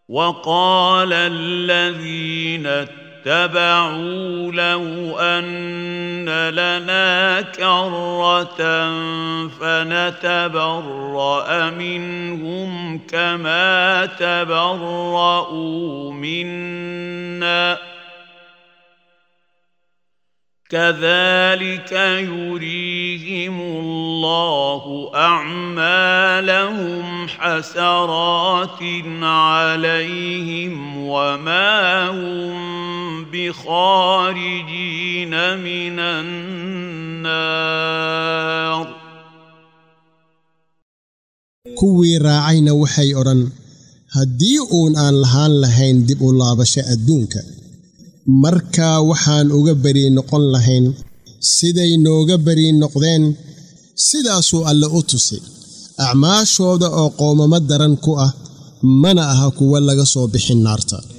وقال الذين اتبعوا لو أن لنا كرة فنتبرأ منهم كما تبرؤوا منا كذلك يريهم الله أعمالهم حسرات عليهم وما هم بخارجين من النار kuwii raacayna waxay odhan haddii uun aan lahaan lahayn dib u laabasho adduunka markaa waxaan uga beri noqon lahayn siday nooga beri noqdeen sidaasuu alle u tusay acmaashooda oo qoomamo daran ku ah mana aha kuwa laga soo bixin naarta